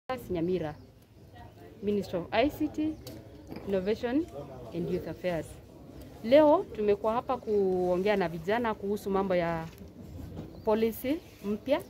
Nyamira, Minister of ICT, Innovation and Youth Affairs. Leo tumekuwa hapa kuongea na vijana kuhusu mambo ya policy mpya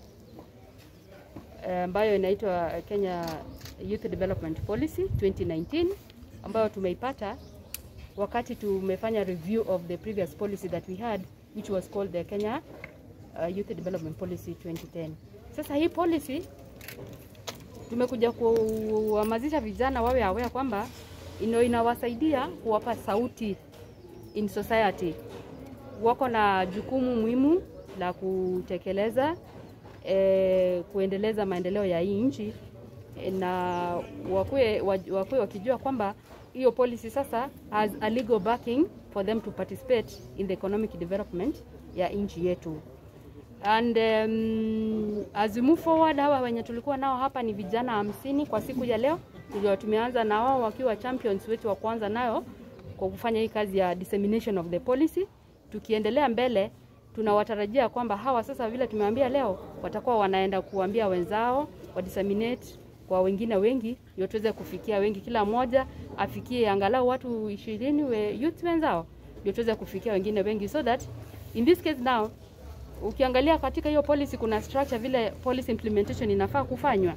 ambayo inaitwa Kenya Youth Development Policy 2019 ambayo tumeipata wakati tumefanya review of the previous policy that we had which was called the Kenya uh, Youth Development Policy 2010. Sasa hii policy tumekuja kuhamasisha vijana wawe aware kwamba ino inawasaidia kuwapa sauti in society. Wako na jukumu muhimu la kutekeleza eh, kuendeleza maendeleo ya hii nchi eh, na wakue, wakue wakijua kwamba hiyo policy sasa has a legal backing for them to participate in the economic development ya nchi yetu and um, as we move forward, hawa wenye tulikuwa nao hapa ni vijana hamsini kwa siku ya leo. Ndio tumeanza na wao wakiwa champions wetu wa kwanza nayo kwa kufanya hii kazi ya dissemination of the policy. Tukiendelea mbele, tunawatarajia kwamba hawa sasa, vile tumewaambia leo, watakuwa wanaenda kuambia wenzao wa disseminate kwa wengine wengi, ndio tuweze kufikia wengi, kila mmoja afikie angalau watu ishirini we youth wenzao, ndio tuweze kufikia wengine wengi, so that in this case now ukiangalia katika hiyo policy kuna structure vile policy implementation inafaa kufanywa,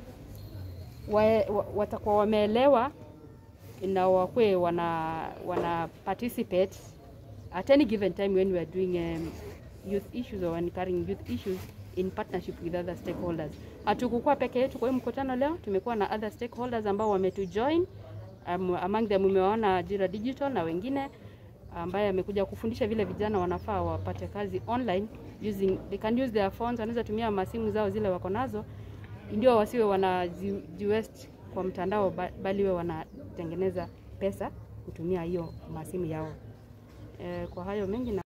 wa, wa, watakuwa wameelewa na wakwe wana, wana participate at any given time when we are doing um, youth issues or when carrying youth issues in partnership with other stakeholders. Hatukukuwa peke yetu kwa hiyo mkutano leo, tumekuwa na other stakeholders ambao wametujoin. Um, among them umewaona Jira Digital na wengine ambaye amekuja kufundisha vile vijana wanafaa wapate kazi online using they can use their phones, wanaweza tumia masimu zao zile wako nazo, ndio wasiwe wanajiwest kwa mtandao, bali we wanatengeneza pesa kutumia hiyo masimu yao. E, kwa hayo mengi na